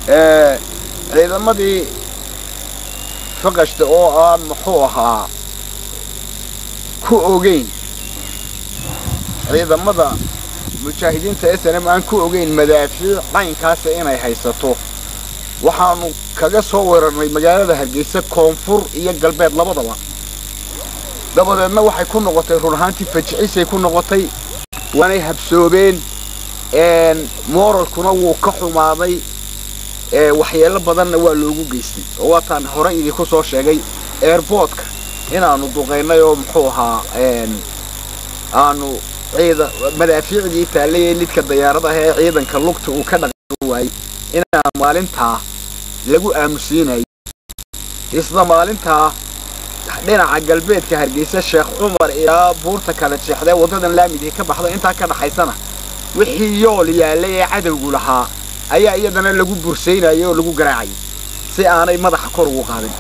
ciidamadii faqashta oo aan muxuu ahaa ku ogeyn ciidamada mujaahidiinta s n m aan ku ogeyn madaafiic caynkaasa inay haysato waxaanu kaga soo weerarnay magaalada hargeysa koonfur iyo galbeed labadaba dabadeedna waxay ku noqotay run ahaantii fajicisay ku noqotay waanay habsoobeen mooralkuna wuu ka xumaaday waxyeelo badanna waa loogu geystay oo waataan hore idinku soo sheegay airboodka inaanu duqaynay oo muxuu ahaa aanu ciida madaafiicdii taallayee lidka dayaaradaha ee ciidanka lugta uu ka dhaqan waayey inaan maalintaa lagu aamusiinayay isla maalintaa dhinaca galbeedka hargeysa sheekh cumar ilaa buurta kala jeexdee waddadan laamidii ka baxda intaa ka dhaxaysana wixii yool yaallay ee cadowgu lahaa ayaa iyadana lagu bursaynayay oo lagu garaacayay si aanay madaxa kor ugu qaadin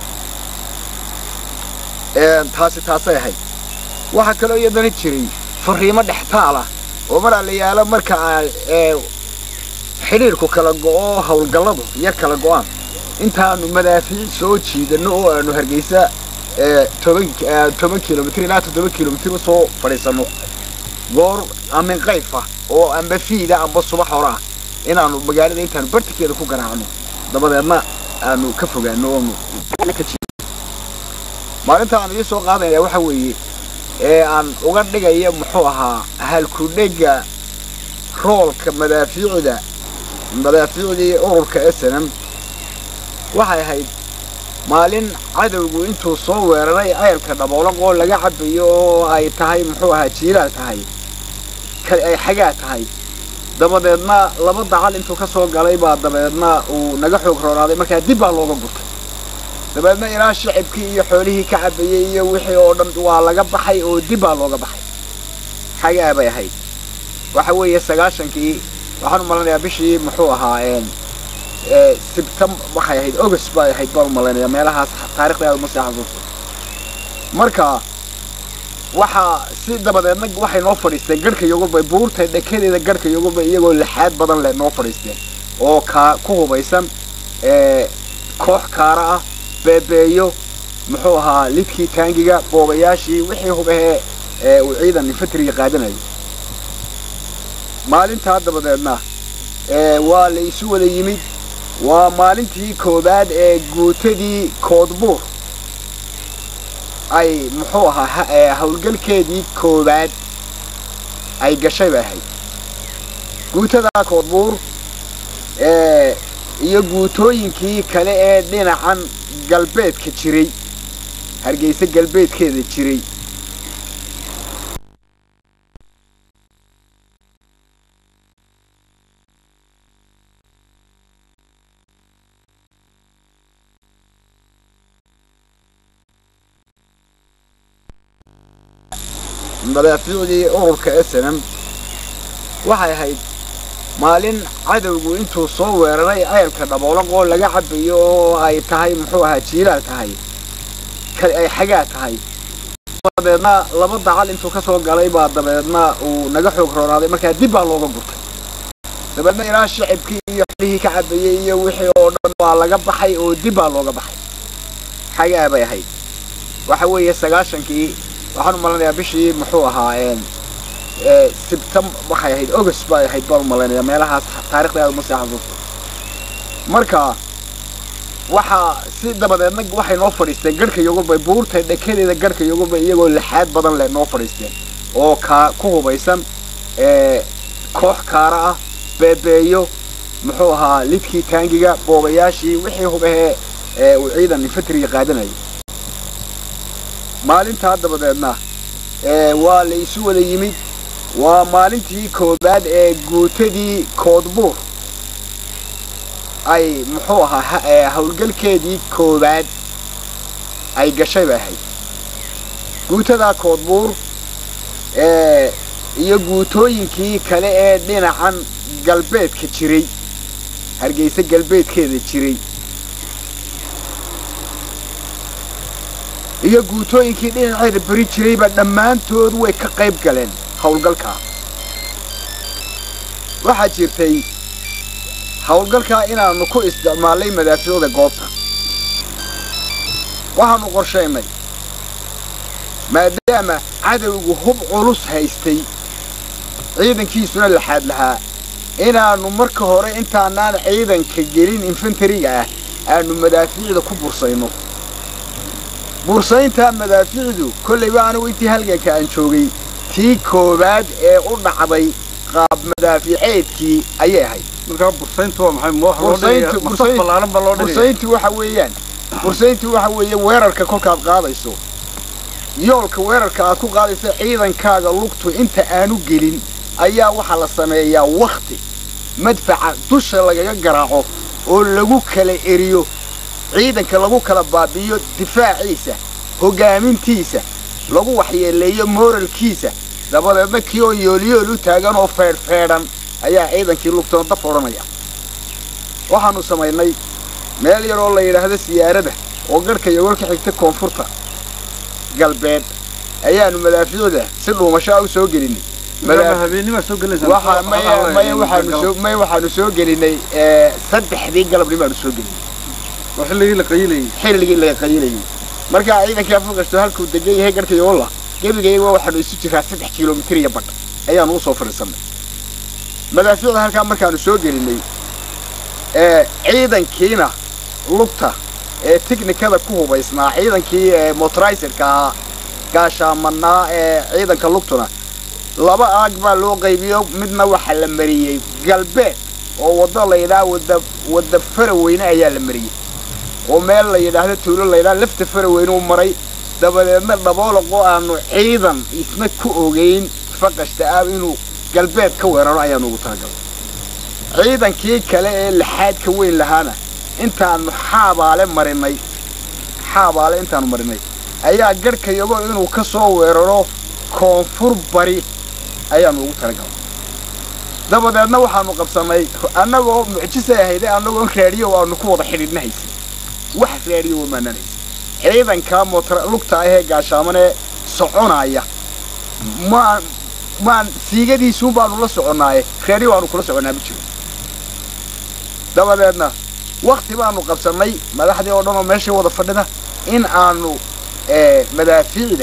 taasi taasay ahayd waxaa kaloo iyadana jiray fariimo dhextaala oo mar allayaalo marka aa xidhiirku kala go'o howlgalladu iyo kala go'aan intaanu madaafiic soo jiidano oo aanu hargeysa toban toban kilomitr ilaa toddoba kilomitr usoo fadhiisano goor amin qayfa oo amba fiida amba subax hore ah inaanu magaalada intaanu bartikeeda ku garaacno dabadeedna aanu ka fogaano oonu maalinta aan idin soo qaadanaya waxa weeye ee aan uga dhigaya muxuu ahaa halkudhega roolka madaafiicda madaafiicdii ururka s n m waxay ahayd maalin cadowgu intuu soo weeraray ceelka dhaboolaq oo laga cabayo oo ay tahay muxuu ahaa jiilaal tahay ay xagaa tahay dabadeedna laba dacal intuu ka soo galay baa dabadeedna uu naga xoog roonaaday markaa dib baa looga gurtay dabeedna ilaa shicibkii iyo xoolihii ka cabayey iyo wixii oo dhan waa laga baxay oo dib baa looga baxay xagaa bay ahayd waxa weeye sagaashankii waxaan u malanayaa bishii muxuu ahaa sibtam waxay ahayd august bay ahayd baan u malaynayaa meelahaas taarikhda aad uma sii xasuusto marka waxaa si dabadeedna waxay noo fadhiisteen garhka yogurba buurta dhekadeeda garhka yogurba iyagoo lixaad badan leh noo fadhiisteen oo kaa ku hubaysan koox kaara ah beebeeyo muxuu ahaa lidkii taangiga boobayaashii wixii hubahee uu ciidan infatriga qaadanayo maalintaa dabadeedna waa la isu wada yimid waa maalintii koowaad ee guutadii koodbuur ay muxuu ahaa howlgalkeedii koowaad ay gashay bay ahayd guutadaa koodbuur iyo guutooyinkii kale ee dhinacan galbeedka jiray hargeysa galbeedkeeda jiray madaafiicdii ururka s n m waxay ahayd maalin cadowgu intuu soo weeraray ceelka dhaboolaq oo laga cabayo oo ay tahay muxuu ahaa jiilaal tahay ay xagaa tahay dabadeedna laba dacal intuu ka soo galay baa dabadeedna uu naga xoog roonaaday markaa dib baa looga gurtay dabeedna ilaa shicibkii iyo xoolihii ka cabayey iyo wixii oo dhan waa laga baxay oo dib baa looga baxay xagaa bay ahayd waxa weeye sagaashankii waxaan u malanayaa bishii muxuu ahaa sibtam waxay ahayd august bay ahayd baan u malaynayaa meelahaas taarikhda aad uma sii xasuusto marka waxaa si dabadeedna waxay noo fadhiisteen garhka yogurba buurta dhekadeeda garhka yogurba iyagoo lixaad badan leh noo fadhiisteen oo kaa ku hubaysan koox kaara ah beebeeyo muxuu ahaa lidkii taangiga boobayaashii wixii hubahee uu ciidan infatriga qaadanayo maalintaa dabadeedna waa la isu wada yimid waa maalintii koowaad ee guutadii koodbuur ay muxuu ahaa howlgalkeedii koowaad ay gashay bay ahayd guutadaa koodbuur iyo guutooyinkii kale ee dhinacan galbeedka jiray hargeysa galbeedkeeda jiray iyo guutooyinkii dhinaceeda beri jirayba dhammaantood way ka qayb galeen howlgalkaa waxaa jirtay howlgalkaa inaanu ku isticmaalnay madaafiicda goobta waxaanu qorshaynay maadaama cadowgu hub culus haystay ciidankiisuna laxaad lahaa inaannu marka hore intaanaan ciidanka gelin infantariga ah aanu madaafiicda ku bursayno bursayntaa madaafiicdu kollayba anigu intii halganka aan joogay tii koowaad ee u dhacday qaab madaafiiceedkii ayay ahayd markaa bursayntu waa maxay ma wax loo dhigaya masaf ballaaran baa loo dhigaya bursayntu waxa weeyaan bursayntu waxa weeye weerarka kolkaad qaadayso yoolka weerarka aad ku qaadaysa ciidankaaga lugtu inta aanu gelin ayaa waxaa la sameeyaa wakhti madfaca dusha lagaga garaaco oo lagu kala eriyo ciidanka lagu kala baabi'iyo difaaciisa hoggaamintiisa lagu waxyeeleeyo mooralkiisa dabadeedna kii oo yoolyool u taagan oo feedhfeedhan ayaa ciidankii lugtoon daf odhanaya waxaannu samaynay meel yar oo la yidhaahdo siyaarada oo garhka iyo warka xigta koonfurta galbeed ayaannu madaafiicda si dhuumasho ah u soo gelinay markaa habeenimaa soo gelinaysaa waxa maya maya waxaanu soo maya waxaanu soo gelinay saddexdii galabnimaanu soo gelinay waa xilligii la qayilayay xilligii laga qayilayay markaa ciidankii afurkasto halkuu degan yahay garhka yoolla gebigayga waxaanu isu jiraa saddex kilomitir iyo badh ayaanu usoo fadhiisannay madaafiicda halkaa markaanu soo gelinay ciidankiina lugta ee tiknikada ku hubaysnaa ciidankii motoriserka ahaa gaashaamanaa ee ciidanka lugtuna laba aag baa loo qaybiyo midna waxaa la mariyey galbeed oo waddo la yidhaha wada wadda faraweyne ayaa la mariyey oo meel la yidhaahdo tuulo la yidhaha lafta faraweyne u maray dabadeedna dhaboolaqoo aanu ciidan isna ku ogeyn faqashta ah inuu galbeed ka weeraro ayaanu ugu talagalay ciidankii kale ee laxaadka weyn lahaana intaanu xaabaale marinay xaabaale intaanu marinay ayaa garhka yago inuu ka soo weeraro koonfur bari ayaanu ugu talagalay dabadeedna waxaanu qabsannay annagoo mucjisay ahayde annagoo raadiyo aanu ku wada xidhiidhna haysan wax raadiyo wamaanan haysan ciidanka motor lugta ah ee gaashaamanee soconaya maan maan siigadiisuun baanu la soconnaaye raadiyo aanu kula soconnaa ma jiro dabadeedna wakti baanu qabsannay madaxdii oo dhan oo meeshay wada fadhida in aanu madaafiicda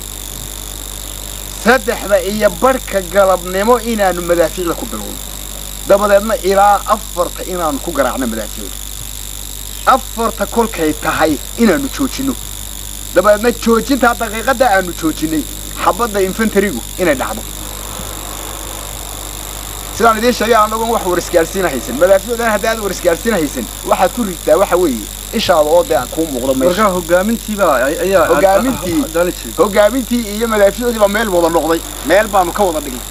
saddexda iyo barhka galabnimo inaanu madaafiicda ku bilowno dabadeedna ilaa afarta inaanu ku garaacno madaafiicda afarta kolkay tahay inaanu joojinno dabadeedna joojintaa daqiiqadda aanu joojinay xabadda infantarigu inay dhacdo sidaan idiin sheegay annagoon wax warisgaarsiina haysan madaafiicdan haddii aad warisgaarsiina haysan waxaad ku rigtaa waxa weeye ishaada oo dee kuu muuqdo meesha markaa hogaamintiibaa ayaa Hogaamintii. daali jiray hoggaamintii iyo madaafiicdii baa meel wada noqday meel baanu ka wada dhignay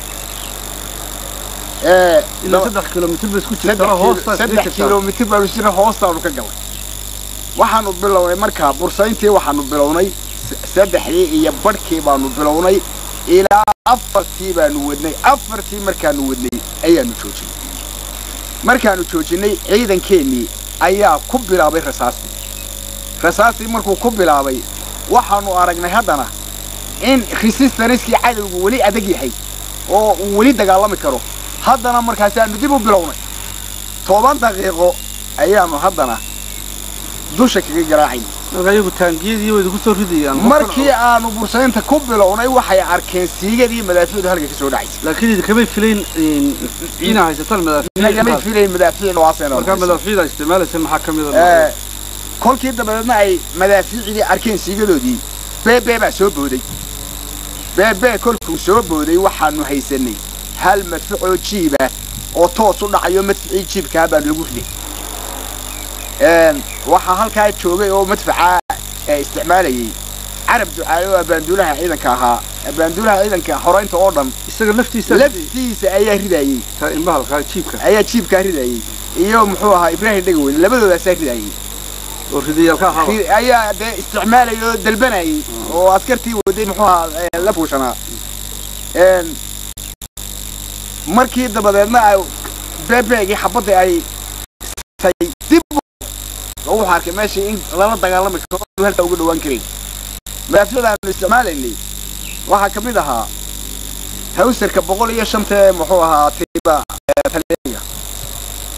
ee ilaa saddex kilomitir ba isku saddex jirtaa kilo- hoostaas saddex kilomitir baanu sira hoostaanu ka galay waxaanu bilownay markaa bursayntii waxaanu bilownay s- saddexdii iyo badhkii baanu bilownay ilaa afartii baanu wadnay afartii markaanu wadnay ayaanu joojinay markaanu joojinay ciidankeennii ayaa ku bilaabay rasaastii rasaastii markuu ku bilaabay waxaanu aragnay haddana in resistaniskii cadowgu weli adag yahay oo uu weli dagaalami karo haddana markaasaanu dib u bilownay toban daqiiqo ayaanu haddana dusha kaga garaacayna markaa iyagu taangiyadii way idinku soo ridayaan markii aanu bursaynta ku bilownay waxay arkeen siigadii madaafiicdu halka ka soo dhacaysa laakiin idinkamay filayn inaa haysataan nagamay madaafiic filayn madaafiic noocaasayna markaa madaafiicda isticmaalaysa maxaa ka mida Ee, kolkii dabadeedna ay madaafiicdii arkeen siigadoodii beebee baa soo booday beebee kolkuu soo booday waxaanu haysanay hal madficoo jiiba oo toos u dhacayo madficii jiibkaa baanu lagu riday Een, waxaa halkaa joogay oo madfaca ee isticmaalayay carab ducaale oo abaanduulaha ciidanka ahaa abaanduulaha ciidanka xoraynta oo dhan isaga laftiisa laftiisa ayaa ridayey imbahalkaa jiibka ayaa jiibkaa ridayey iyo muxuu ahaa ibraahim dhegaweyne labadoodaasaa ridayey oo ridayaalka ahaba Ri- ayaa dee isticmaalayay oo dalbanayay oo askartii waday muxuu ahaa ee, la fuushanaa Een, markii dabadeedna ay beebeegii xabadda ay tay dib u- oo wuxuu arkay meeshii in lala dagaalami karo oo halkaa uga dhawaan karin madaafiicda aanu isticmaalaynay waxaa ka mid ahaa hawsarka boqol iyo shanta ee muxuu ahaa tiba ee talyaaniga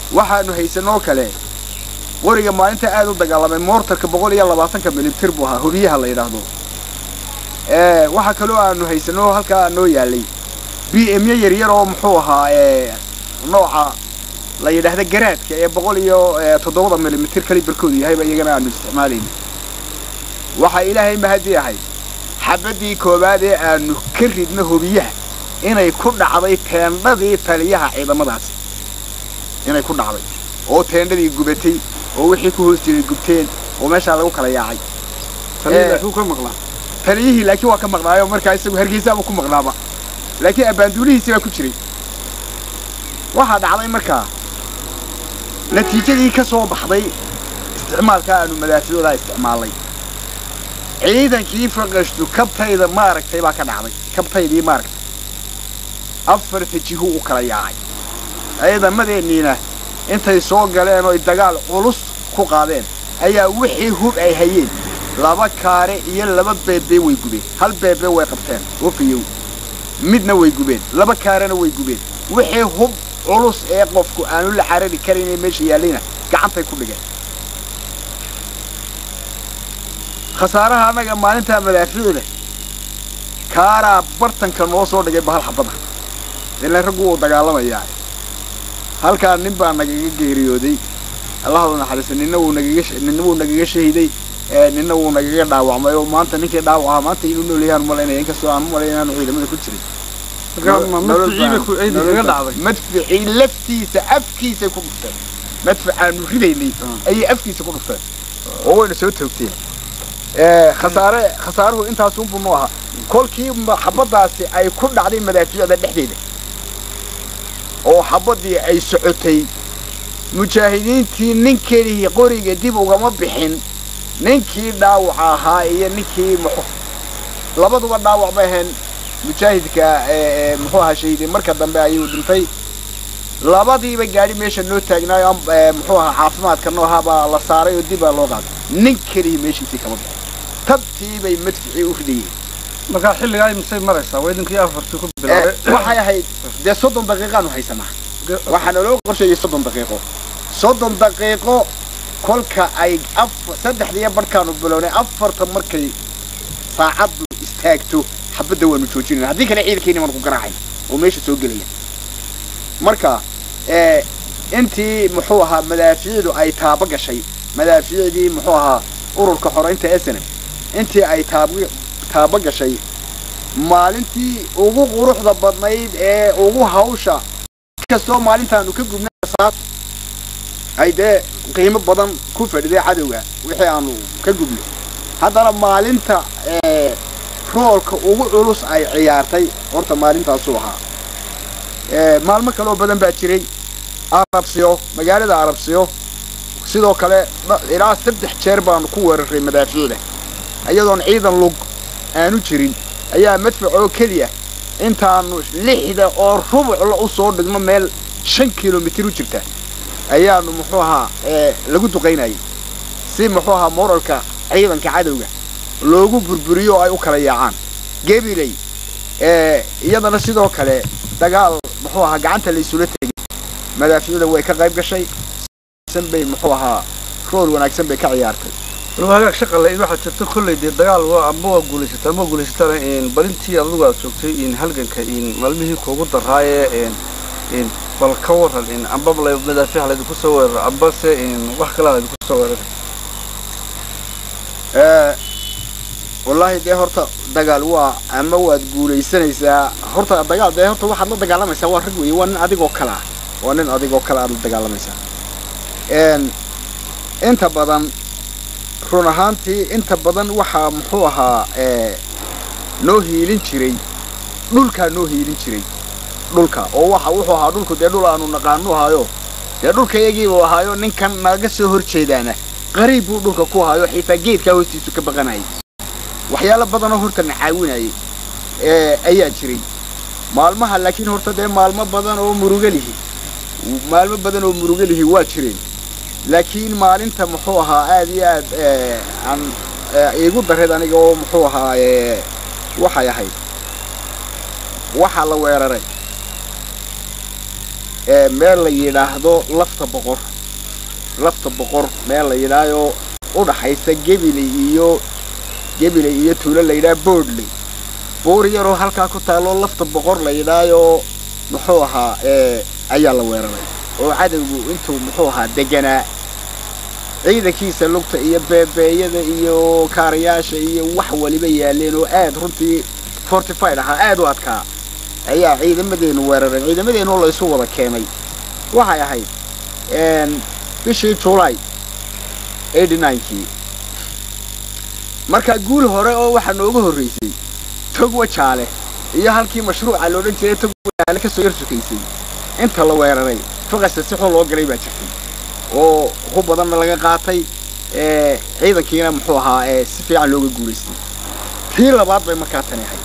waxaanu haysanoo kale qoriga maalinta aad u dagaalamay moortarka boqol iyo labaatanka milimitir buu ahaa hubiyaha la yidhaahdo waxaa kaloo aanu haysanoo halkaa noo yaalay b myo yaryar oo muxuu ahaa nooca la yidhaahda garaadka ee boqol iyo toddobada milimitir kalibarkoodu yahayba iyagana aanu isticmaalayna waxaa ilaahay mahadii ahay xabaddii koowaad ee aanu ka ridno hubiyaha inay ku dhacday teendhadii taliyaha ciidamadaasi inay ku dhacday oo teendhadii gubatay oo wixii ku hoos jiray gubteen oo meeshaa lagu kala yaacay ka maqlaa taliyihii laakiin waa ka maqnaayo markaa isagu hargeysaaba ku maqnaaba laakiin abbaanduulihiisi baa ku jiray waxaa dhacday markaa natiijadii ka soo baxday isticmaalka aanu madaaficoodaa isticmaalnay ciidankii faqashtu kabtayda maaragtay baa ka dhacday kabtaydii maaragtay afarta jihu u kala yaacay ciidamadeenniina intay soo galeen oo dagaal culus ku qaadeen ayaa wixii hub ay hayeen laba kaare iyo laba beebe way gubeen hal beebe way qabteen oo fayow midna way gubeen laba kaarena way gubeen wixii hub culus ee qofku aanu la carari karin ee meesha yaallayna gacantay ku dhigeen khasaaraha annaga maalintaa madaafiicda kaaraa bartanka noo soo dhigay bahal xabada ilaan raggu wuu dagaalamayaa halkaa nin baa nagaga geeriyooday allahadu naxariista ninna wuu nagaga ninna wuu nagaga shahiday ninna wuu nagaga dhaawacmay oo maanta ninkii dhaawacaha maanta inuu nool yahaan malaynaya inkastoo aan malay inaanu ciidamada ku jirin madficii laftiisa afkiisay ku dhufteen madfacaanu ridaynay ayay afkiisa ku dhufteen oo wayna soo toogteen khasaare khasaaruhu intaasunbu nu ahaa kolkii xabaddaasi ay ku dhacday madaafiicda dhexdeeda oo xabaddii ay socotay mujaahidiintii nin kelihii qoriga dib ugama bixin ninkii dhaawaca ahaa iyo ninkii muxu labaduba dhaawac bay ahayn mujaahidka muxuu ahaa shahiiday marka dambe ayuu dhintay labadiiba gaadhi meesha noo taagnaayo muxuu ahaa caafimaadka noo ahaa baa la saaray oo dib baa loo qaaday nin kelihii meeshiisii kama bixin tabtii bay madficii u ridayeen markaa xilligaa imisay maraysaa waa idinkii afartii ku bilaabay waxay ahayd dee soddon daqiiqaanu haysanaa waxaa naloo qorsheeyey soddon daqiiqo soddon daqiiqo kolka ay afar saddexdiiyo barhkaanu bilownay afarta markay saacaddu istaagto xabadda waanu joojinayna haddii kale ciidankeeni waanu ku garaacay oo meesha soo gelaya marka intii muxuu ahaa madaafiicdu ay taaba gashay madaafiicdii muxuu ahaa ururka xoraynta esene intii ay taab taaba gashay maalintii ugu quruxda badnayd ee ugu hawsha kastoo maalintaanu ka gubnay saas ay dee qiimo badan ku fadhiday cadowga wixii aanu ka gubnay haddana maalinta roolka ugu culus ay ciyaartay horta maalintaasuu ahaa maalmo kaleoo badan baa jiray arabsiyo magaalada arabsiyo sidoo kale ilaa saddex jeer baanu ku weeraray madaafiicda iyadoon ciidan lug aanu jirin ayaa madfac oo keliya intaanu lixda oo rubucla u soo dhigno meel shan kilomitir u jirta ayaanu muxuu ahaa lagu duqaynayay si muxuu ahaa moralka ciidanka cadowga loogu burburiyo oo ay u kala yaacaan gebiley iyadana sidoo kale dagaal muxuu ahaa gacanta la isula tegay madaafiicda way ka qayb gashay bay muxuu ahaa rool wanaagsan bay ka ciyaartay waliba hagaag shaqale waxaa jirta kolley dee dagaal waa amba waa guulaysataa ama waa guulaysataana balintii adigu aad joogtay in halganka in maalmihii kuugu daraaye in bal ka waran in amba madaafiic laydinku soo weeraro amba se in wax kalaa laydinku soo weerara wallaahi dee horta dagaal waa ama waad guulaysanaysaa horta dagaal dee horta waxaad la dagaalamaysaa waa rag weeye waa nin adigoo kale ah waa nin adigoo kale aad la dagaalamaysaa inta badan run ahaantii inta badan waxaa muxuu ahaa noo hiilin jiray dhulkaa noo hiilin jiray dhulka oo waxa wuxuu ahaa dhulku dee dhul aanu naqaanu ahaayo dee dhulka iyagiibuu ahaayo ninkan naga soo hor jeedaana qariib buu dhulka ku ahaayo xitaa geedkaa hoostiisu ka baqanayay waxyaalo badanoo horta na caawinayay ayaa jiray maalmaha laakiin horta dee maalmo badan oo muruga lihi maalmo badan oo muruga lihi waa jireen laakiin maalinta muxuu ahaa aad iyo aad aan iigu dareed aniga oo muxuu ahaa waxay ahayd waxaa la weeraray ee meel la yidhaahdo lafta boqor lafta boqor meel la yidhaahdo u dhaxaysa gebile iyo gebile iyo tuulo la yidhaha boodley buur yaroo halkaa ku taalloo lafta boqor la yidhaahyo muxuu ahaa ee ayaa la weeraray oo cadowgu intuu muxuu ahaa deganaa ciidankiisa lugta iyo beebeeyada iyo kaarayaasha iyo wax waliba yaaleen oo aad runtii fortified ahaa aad u adkaa ayaa ciidamadeenu weerareen ciidamadeenu la isu wada keenay waxay ahayd bishii july eighty ninekii marka guul hore oo waxaa nooga horreysay tog wajaale iyo halkii mashruuca la odhan jiray tog wajaale kasoo yar sukaysay inta la weeraray faqasta si xun loo galay baa jirtay oo hub badanna laga qaatay ciidankiina muxuu ahaa si fiican looga guulaystay tii labaad bay markaa tani ahayd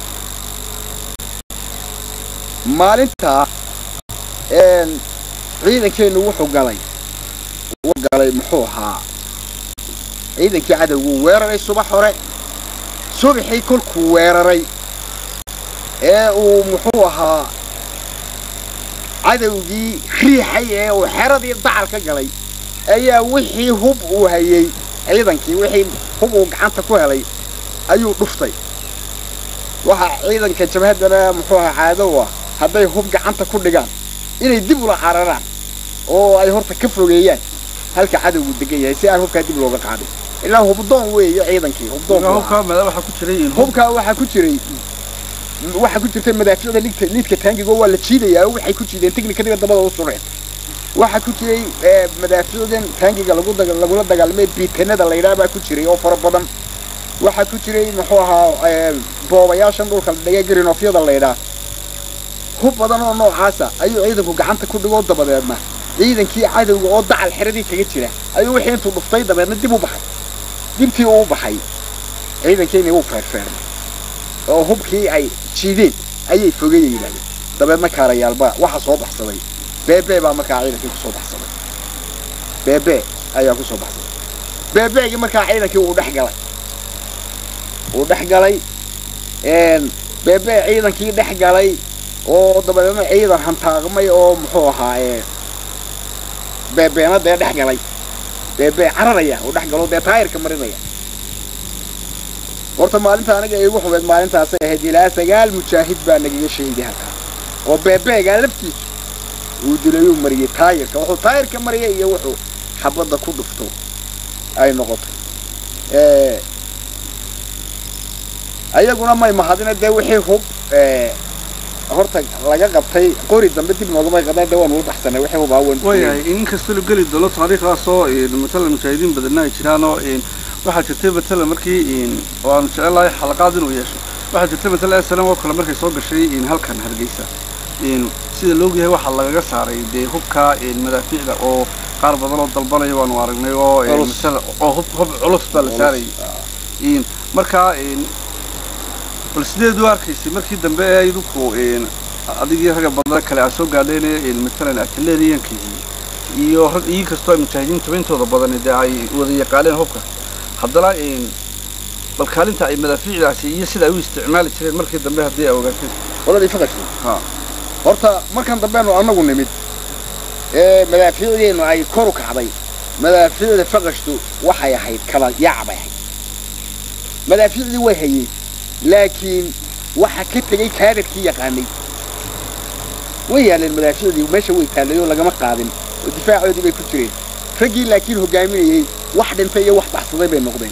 maalintaa ciidankeennu wuxuu galay wuu galay muxuu ahaa ciidankii cadowguu weeraray subax hore subaxii kolkuu weeraray ee uu muxuu ahaa cadowgii riixay ee uu xeradii dacal ka galay ayaa wixii hub uu hayey ciidankii wixii hub uu gacanta ku helay ayuu dhuftay waxaa ciidanka jabhaddana muxuu ahaa caadow ah hadday hub gacanta ku dhigaan inay dib ula cararaan oo ay horta ka fogeeyaan halka cadowgu degan yahay si aan hubkaa dib looga qaadin ilaa hubdoon weeye ciidankii hubdoon hubkaa mada waxaa ku jiray in hub hubkaa waxaa ku jiray waxaa ku jirtay madaaficda lidka lidka taangiga waa la jiidayaa waxay ku jiideen technicadiga dabada u sureen waxaa ku jiray madaaficdan taangiga lagu daga lagula dagaalamay biitanada la yidhaha baa ku jiray oo fara badan waxaa ku jiray muxuu ahaa boobayaashan dhulka la dhigay grinofyada la yidhaha hub badan oo noocaasa ayuu ciidanku gacanta ku dhigoo dabadeedna ciidankii cadowga oo dacal xeradii kaga jira ayuu wixii intuu dhuftay dabeedna dib u baxay dibtii uu baxay ciidankiina wuu feerfeernay oo hubkii ay jiideen ayay fogeeya yidhahdeen dabeedna kaarayaalba waxaa soo baxsaday beebe baa markaa ciidankii kusoo baxsaday beebe ayaa kusoo baxsaday beebeegii markaa ciidankii uu dhex galay uu dhex galay beebe ciidankii dhex galay oo dabadeedna ciidan hantaaqmay oo muxuu ahaa beebeena dee dhex galay beebe cararaya oo dhex galo dee taayirka marinaya horta maalinta aniga iigu xumeed maalintaasay ahayd ilaa sagaal mujaahid baa nagaga sheegay halkaa oo beebeegaa laftiisu uu dilayuu mariyey taayirka wuxuu taayirka mariyay iyo wuxuu xabadda ku dhufto ay noqotay ayaguna may mahadina dee wixii hub horta laga qabtay qori dambe dib noogama qadaan dee waan ula baxsanay wixii hubaa wan waayahay in kasta la geli doono taariikhdaasoo matalan mujaahidiin badanna ay jiraanoo waxaa jirtay matalan markii waanu jecelahay xalaqaad inuu yeesho waxaa jirtay matalan slam oo kale markay soo gashay halkan hargeysa sida loogyahay waxaa lagaga saaray dee hubka madaafiicda oo qaar badan oo dalbanaya waanu aragnay oo oo hub hub culus baa la saarayay markaa bal sideed u arkaysay markii dambe ee idinku adigii ragga badan kale aad soo gaadheen matalan artilleriyankii iyo rag iyo kastoo ay mujaahidiinta intooda badan dee ay wada yaqaaneen hubka haddana bal kaalinta ay madaafiicdaasi iyo sida ay u isticmaali jireen markii dambe haddii ay ogaateen qoladii faqashku ha horta markan dambeenu annagu nimid ee madaafiicdeenu ay kor u kacday madaafiicda faqashtu waxay ahayd kala yaac bay ahayd madaafiicdii way hayeen laakiin waxa ka tegey kaadarkii yaqaanay way yaaleen madaafiicdii meesha way taallay oo lagama qaadin oo difaacoodii bay ku jireen raggii laakiin hogaaminayey wax dhintay iyo wax baxsaday bay noqdeen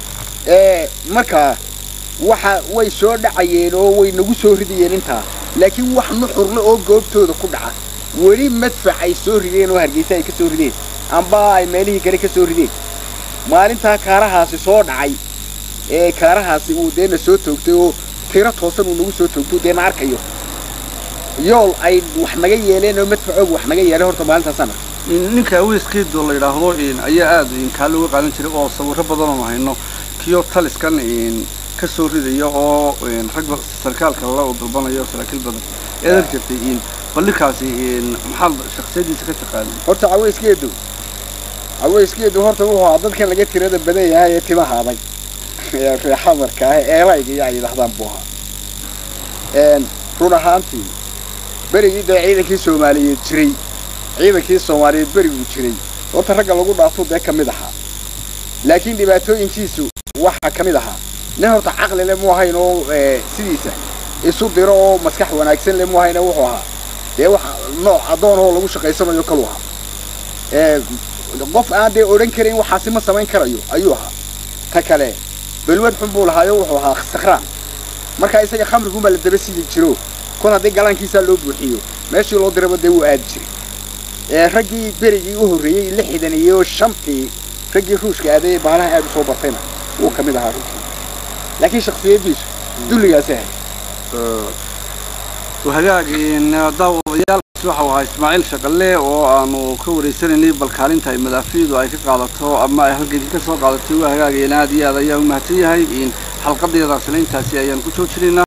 markaa waxa way soo dhacayeen oo way nagu soo ridayeen intaa laakiin wax nuxurle oo goobtooda ku dhaca weli madfac ay soo rideen oo hargeysa ay ka soo rideen amba ay meelihii kale ka soo rideen maalintaa kaarahaasi soo dhacay ee kaarahaasi uu deena soo toogtay oo tiro toosan uu nagu soo toogto deena arkayo yool ay wax naga yeeleen oo madfacoog wax naga yeeleen horta maalintaasana ninka aweyskeedoo la yidhaahdo ayaa aad kaa looga qaadan jiray oo sawirro badan oo hayno kiyo taliskan ka soo ridaya oo rag sarkaalka la dalbanayo saraakiil badan eedan jirtay ballinkaasi maxaad shaksiyadiisa ka taqaanay horta caweyskeedu caweyskeedu horta wuxuu ahaa dadkan laga tirada badan yahay ee timaha adag ee reexamarka ah ee elayga iyo ay yidhahdaan buu ahaa run ahaantii berigii dee ciidankii soomaaliyeed jiray ciidankii soomaaliyeed beriguu jiray horta ragga lagu dhaafuu dee ka mid ahaa laakiin dhibaatooyinkiisu waxaa ka mid ahaa nin horta caqli le mu ahayn oo sidiisa isu diro oo maskax wanaagsan le mu ahayn wuxuu ahaa dee wax nooc addoon oo lagu shaqaysanayo kalu ahaa qof aan dee odhan karayn waxaasi ma samayn karayo ayuu ahaa ta kale balwad xun buu lahaayo wuxuu ahaa sakhraan markaa isaga khamriguunbaa la daba sidi jiro kol haddii galaankiisaa loo buuxiyo meeshii loo diraba dee wuu aadi jiray raggii berigii u horreeyey lixdan iyo shantii raggii ruushka aaday baalaha aad u soo bartayna wuu ka mid ahaa runtii laakiin shaksiyadiisu dulligaasi ahay hagaag daawadayaal waxau ahaa ismaaciil shaqalle oo aanu ka wareysanaynay bal kaalinta ay madaafiicdu ay ka qaadato ama ay halgenkii ka soo qaadatay waa hagaagayana aad iyo aad ayaa u mahadsan yahay xalqadeedaasna intaasi ayaan ku joojinaynaa